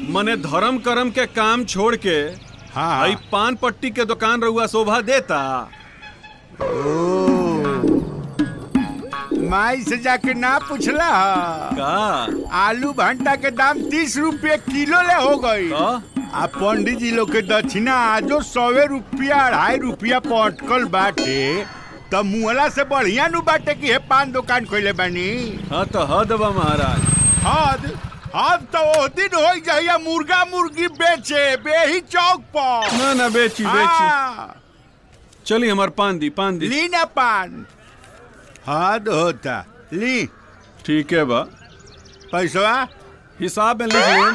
मने धर्म करम के काम छोड़ के हाँ हई पान पट्टी के दुकान रहुआ शोभा देता माई से जाके ना पूछला का आलू भंटा के दाम तीस रुपये किलो ले हो गई का? आ पंडित जी लोग के दक्षिणा आजो सौवे रुपया अढ़ाई रुपया पटकल बाटे त मुहला से बढ़िया नु बाटे कि हे पान दुकान खोले बानी हाँ तो हद बा महाराज हद हद तो ओ दिन हो जाइए मुर्गा मुर्गी बेचे बेही चौक पर ना ना बेची बेची हाँ, चली हमार पान दी पान दी ली ना पान हद होता ली ठीक है बा पैसवा हिसाब में लिख लें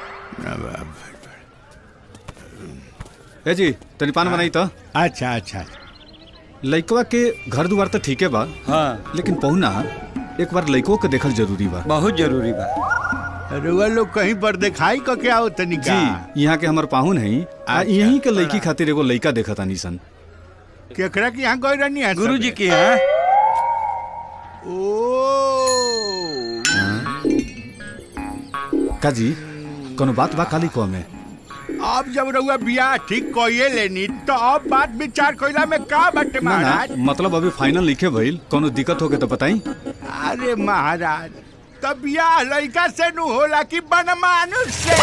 ए जी तनी पान बनाई तो अच्छा अच्छा लइकवा के घर दुआर तो ठीके बा हाँ लेकिन पहुना एक बार लइको के देखल जरूरी बा बहुत जरूरी बा रुआ लोग कहीं पर दिखाई क के आओ तनिका जी यहाँ के हमर पाहुन है आ अच्छा, यहीं के लइकी खातिर एगो लइका देखा तानी सन केकरा के यहाँ गई रहनी है गुरु जी सबे? की है ओ का जी कोनो बात बा काली को में अब जब रउआ बियाह ठीक कइए लेनी तो अब बात विचार कइला में का बाटे ना ना महाराज मतलब अभी फाइनल लिखे भइल कोनो दिक्कत होके तो बताई अरे महाराज तब बियाह लड़का से नु होला कि बनमानुष से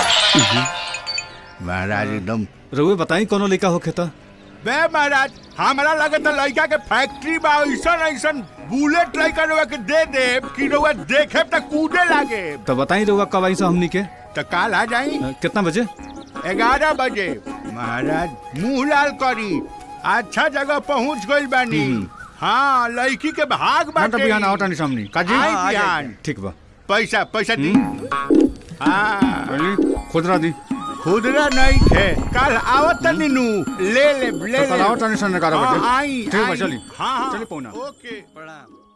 महाराज एकदम रउए बताई कोनो लइका होके तो बे महाराज हमरा लगे तो लड़का के फैक्ट्री बा ऐसन ऐसन बुलेट लड़का रउआ के दे दे कि रउआ देखे त कूदे लागे तो बताई रउआ कब आई हमनी के तो काल आ जाई अ, कितना बजे ग्यारह बजे महाराज मुंह लाल करी अच्छा जगह पहुंच गइल बानी हाँ लड़की के भाग बाटे बिहान आओ तानी सामने का जी आई हाँ, आ बिहान ठीक बा पैसा पैसा दी हाँ पहले खुदरा दी खुदरा नहीं थे कल आवत नीनू ले ले ले तो कल ले आओ तानी सन 11 हाँ, बजे आई ठीक बा आई। चली हाँ हाँ चली पहुना ओके प्रणाम